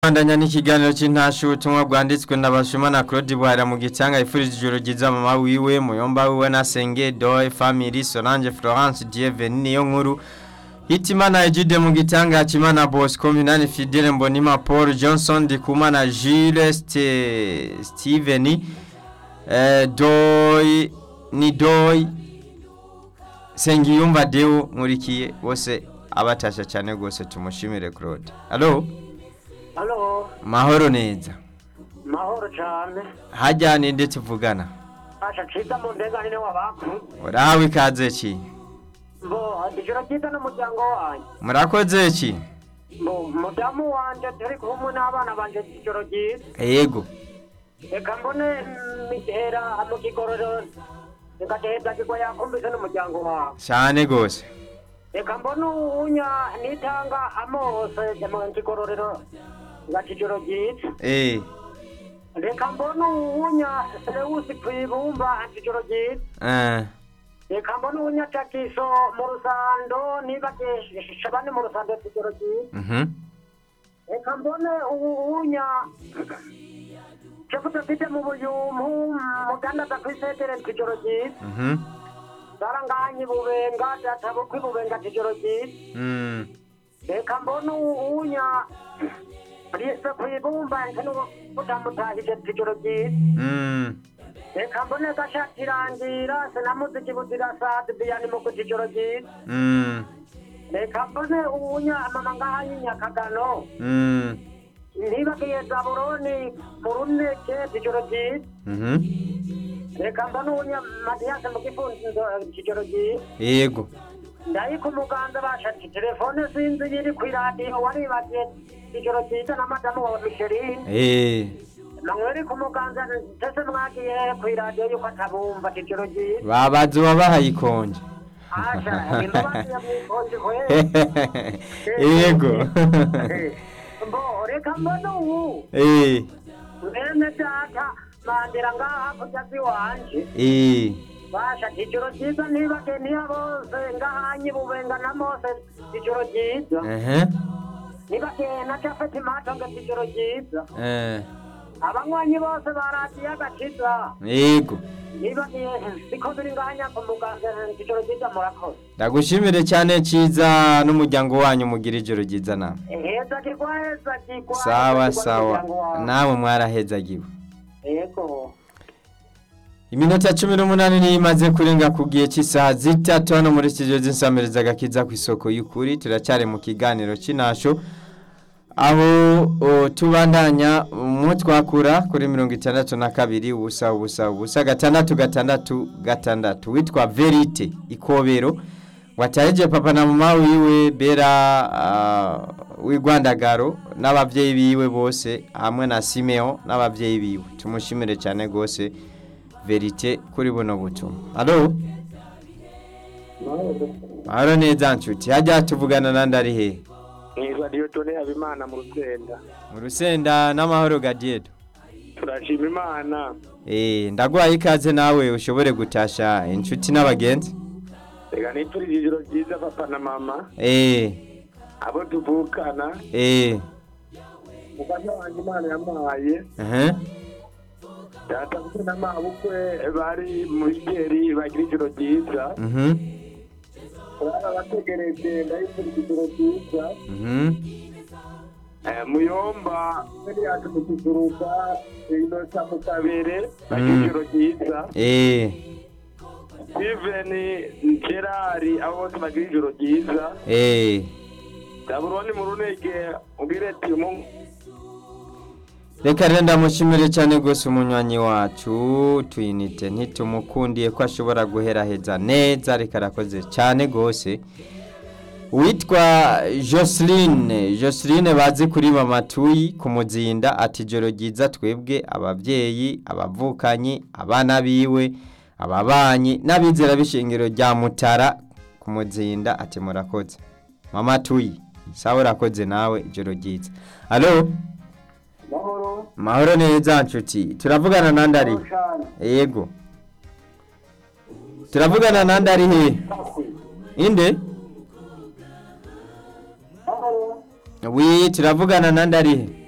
Bandanya n'ikiganiro c'intashu ubutumwa bwanditswe na Bashimana Claude Bwara mu gitanga ifurije ijoro ryiza mama wiwe muyomba wiwe na Senge Doe family Solange Florence Dieveni niyo nkuru Hitimana Ejide mu gitanga Hakimana Bosco Minani Fidele Mbonima Paul Johnson Dikumana Jules Ste Steven eh, Doy ni Doy Sengiyumva Deo nkurikiye bose abatasha cyane gose tumushimire Claude Allo Halo, Mahoro neza mahoro cyane. hajya ninde tuvugana Asha ciza mu ndenganire w'abantu. urahawe ikaze ki Bo, ijoro ryiza n'umuryango wanjye. murakoze ki Bo, mudamu wanje turi kumwe n'abana banje ijoro ryiza. yego Reka mbone mitera mu kigororero. Reka teheza kigwa yakumbise n'umuryango wawe. cyane gose Reka mbone uwunya nitanga amose mu kigororero. Ngati ijoro ryiza. eh Reka mbone uwunya Seleusi kwibumba ati ijoro ryiza. eh reka mbona ubunyatakiso mu rusando niba shabane mu rusando kigero cyiza mhm reka mbone ubunya cefuta mfite mu buyumpu mudandaza kw'isetere kigero cyiza mhm saranganyi bubenga databukwi bubenga kigero cyiza mm reka mbona ubunya rise kwibumba nkenubutambutahije kigero cyiza mm reka mbone gashatirangira sinamuziki buzirasadi biyani mu kukigero cyiza mm reka mbone ubunya mama ngahanyi nyakagano mm ntibagiye zaburoni mu runeke kigero cyiza mhm reka mbone ubunya matiyase mu gifunzo kigero cyiza yego ndayi ku muganza bashati telefone sinzi yiri ku iradiyo waribagiye kigero cyiza na madamu wa misheline eh namweri ku muganza ndetse mwagiye ku iradiyo yuko atabumva kigero cyiza babazi wabahaye ikonje asha imbabazi yamwikonje kwe yego mbo reka mbone ubu eh mwene data mandira ngaha kurya ziwanje eh basha ijoro ryiza ntibake niya bose ngahanyi bubenga na mose ijoro ryiza eh nibake na jafeti matonge ijoro ryiza eh abanywanyi bose baradiye agakiza yego nibake siko biri ngahanya ku muganga ijoro ryiza murakoze ndagushimire cyane cyiza n'umuryango wanyu mugira ijoro ryiza nawe heza kigwa heza kigwa sawa heza kigwa sawa n'umuryango wawe. nawe mwarahezagiwe yego iminota cumi n'umunani niyo imaze kurenga ku gihe cy'isaha zitatu hano muri studio z'insamiriza agakiza ku isoko y'ukuri turacyari mu kiganiro cy'inasho aho o, tubandanya mu twakura kuri mirongo itandatu na kabiri ubusa ubusa ubusa gatandatu gatandatu gatandatu witwa verite ikobero wataheje papa na mama wiwe bera uh, w'igwandagaro n'abavyeyi biwe bose hamwe na simeo n'abavyeyi biwe tumushimire cyane gose verite kuri buno butumwa alo alo neza nshuti hajya tuvugana nandi ari hehe Nitwa Dieudonne Habimana mu Rusenda. mu rusenda n'amahoro gadiedo Turashima Imana. eh ndagwaye ikaze nawe ushobore gutasha inshuti n'abagenzi Reka nipfurije ijoro ryiza papa na mama. eh Abo tuvukana. eh Mufasha wanjye Imana yamuhaye. eh Data kuko na mabukwe bari mu Bigeri bagira ijoro ryiza. mhm Urara bategereje ndayipfurije ijoro ryiza. mhm Eh, Muyomba mbere yacu mu kiguruka inota mu kabere bagira Mm. ijoro ryiza. eh Steven Gerard abo bose bagira ijoro ryiza. eh Daburoni mu runege ubwire ati mu reka rero ndamushimire cyane rwose umunywanyi wacu tuyinite ntitumukundiye ko ashobora guheraheza neza reka arakoze cyane rwose witwa Joseline Joseline bazi kuri mama tuyi ku muzinda ati joro ryiza twebwe ababyeyi abavukanyi abana biwe ababanyi n'abizera b'ishingiro rya mutara ku muzinda ati murakoze mama tuyi sawa urakoze nawe ijoro ryiza alo mahoro mahoro neza nshuti turavugana nandi ari he? cyane yego turavugana nandi ari he inde mahoro wi turavugana nandi ari he